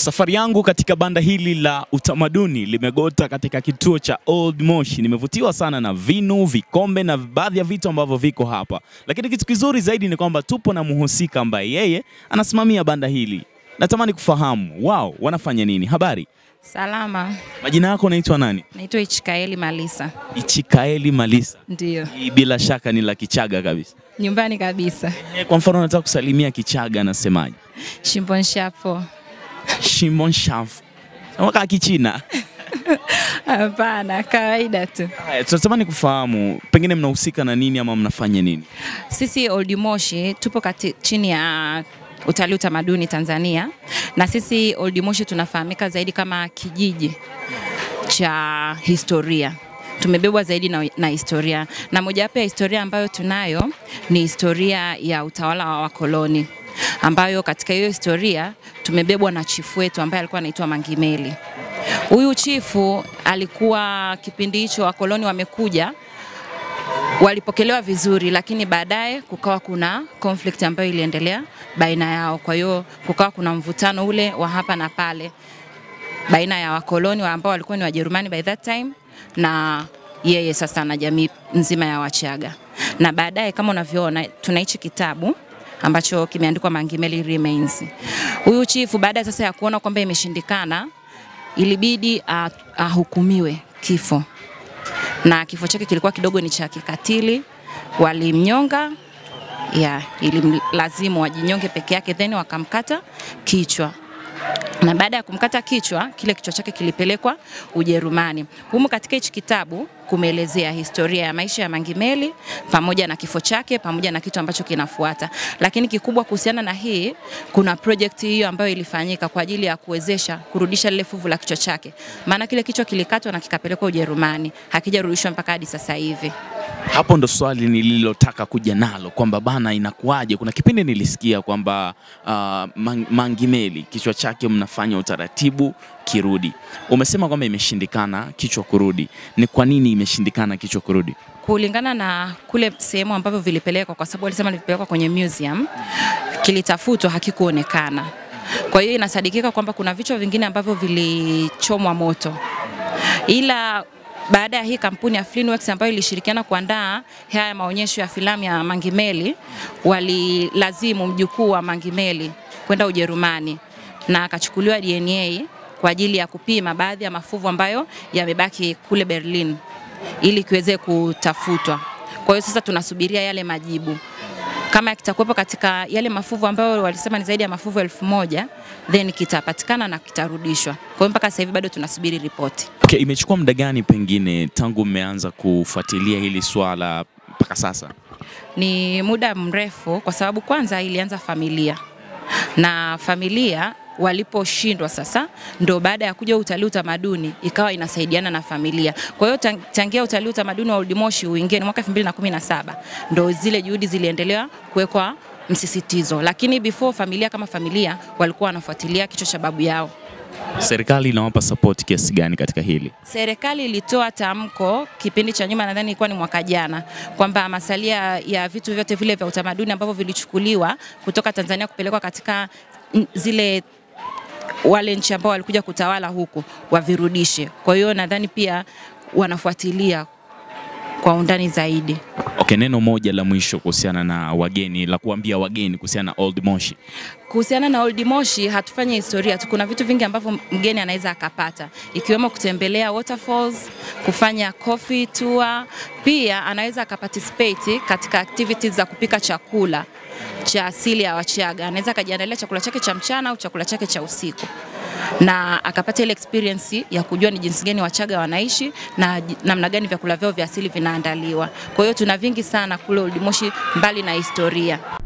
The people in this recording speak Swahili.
Safari yangu katika banda hili la utamaduni limegota katika kituo cha Old Moshi. Nimevutiwa sana na vinu, vikombe na baadhi ya vitu ambavyo viko hapa, lakini kitu kizuri zaidi ni kwamba tupo na mhusika ambaye yeye anasimamia banda hili. Natamani kufahamu wao wanafanya nini. Habari, Salama, majina yako unaitwa nani? naitwa Ichikaeli Malisa. Ichikaeli Malisa. Ndiyo, Hii bila shaka ni la Kichaga kabisa. nyumbani kabisa. Eh, Kwa mfano nataka kusalimia Kichaga, anasemaje? Shimbon shapo. Shimon shafu kaa Kichina. Hapana, kawaida tu. Haya, tunatamani kufahamu pengine mnahusika na nini ama mnafanya nini? Sisi Old Moshi tupo kati, chini ya utalii utamaduni Tanzania, na sisi Old Moshi tunafahamika zaidi kama kijiji cha historia tumebebwa zaidi na, na historia na mojawapo ya historia ambayo tunayo ni historia ya utawala wa wakoloni ambayo katika hiyo historia tumebebwa na chifu wetu ambaye alikuwa anaitwa Mangimeli. Huyu chifu alikuwa kipindi hicho wakoloni wamekuja walipokelewa vizuri, lakini baadaye kukawa kuna conflict ambayo iliendelea baina yao. Kwa hiyo kukawa kuna mvutano ule wa hapa na pale baina ya wakoloni wa ambao walikuwa ni Wajerumani by that time na yeye sasa na jamii nzima ya Wachaga. Na baadaye kama unavyoona tuna hichi kitabu ambacho kimeandikwa Mangimeli Remains. Huyu chifu baada sasa ya kuona kwamba imeshindikana, ilibidi ah, ahukumiwe kifo, na kifo chake kilikuwa kidogo ni cha kikatili. Walimnyonga ya ilimlazimu wajinyonge peke yake, then wakamkata kichwa na baada ya kumkata kichwa, kile kichwa chake kilipelekwa Ujerumani. Humu katika hichi kitabu kumeelezea historia ya maisha ya Mangimeli pamoja na kifo chake pamoja na kitu ambacho kinafuata. Lakini kikubwa kuhusiana na hii, kuna project hiyo ambayo ilifanyika kwa ajili ya kuwezesha kurudisha lile fuvu la kichwa chake, maana kile kichwa kilikatwa na kikapelekwa Ujerumani, hakijarudishwa mpaka hadi sasa hivi. Hapo ndo swali nililotaka kuja nalo kwamba bana, inakuwaje? Kuna kipindi nilisikia kwamba uh, Mang- Mangimeli kichwa chake mnafanya utaratibu kirudi. Umesema kwamba imeshindikana kichwa kurudi, ni kwa nini imeshindikana kichwa kurudi? kulingana na kule sehemu ambavyo vilipelekwa, kwa sababu walisema vilipelekwa kwenye museum, kilitafutwa hakikuonekana. Kwa hiyo inasadikika kwamba kuna vichwa vingine ambavyo vilichomwa moto, ila baada ya hii kampuni ya Flinworks ambayo ilishirikiana kuandaa haya maonyesho ya filamu ya Mangimeli, walilazimu mjukuu wa Mangimeli kwenda Ujerumani na akachukuliwa DNA kwa ajili ya kupima baadhi ya mafuvu ambayo yamebaki kule Berlin ili kiweze kutafutwa. Kwa hiyo sasa tunasubiria yale majibu kama kitakuwepo katika yale mafuvu ambayo walisema ni zaidi ya mafuvu elfu moja then kitapatikana na kitarudishwa. Kwa hiyo mpaka sasa hivi bado tunasubiri ripoti. Okay, imechukua muda gani pengine tangu mmeanza kufuatilia hili swala mpaka sasa? Ni muda mrefu, kwa sababu kwanza ilianza familia na familia waliposhindwa sasa, ndo baada ya kuja utalii utamaduni ikawa inasaidiana na familia. Kwa hiyo tang- tangia utalii utamaduni wa Old Moshi uingie ni mwaka 2017 ndo zile juhudi ziliendelea kuwekwa msisitizo, lakini before familia kama familia walikuwa wanafuatilia kichwa cha babu yao. Serikali inawapa support kiasi gani katika hili? Serikali ilitoa tamko kipindi cha nyuma, nadhani ilikuwa ni mwaka jana, kwamba masalia ya vitu vyote vile vya utamaduni ambavyo vilichukuliwa kutoka Tanzania kupelekwa katika n- zile wale nchi ambao walikuja kutawala huku wavirudishe. Kwa hiyo nadhani pia wanafuatilia kwa undani zaidi. Okay, neno moja la mwisho kuhusiana na wageni, la kuambia wageni kuhusiana na Old Moshi. Kuhusiana na Old Moshi hatufanyi historia tu, kuna vitu vingi ambavyo mgeni anaweza akapata, ikiwemo kutembelea waterfalls, kufanya coffee tour, pia anaweza akaparticipate katika activities za kupika chakula cha asili ya Wachaga. Anaweza akajiandalia chakula chake cha mchana au chakula chake cha usiku na akapata ile experience ya kujua ni jinsi gani Wachaga wanaishi na ji- namna gani vyakula vyao vya asili vinaandaliwa. Kwa hiyo tuna vingi sana kule Old Moshi mbali na historia.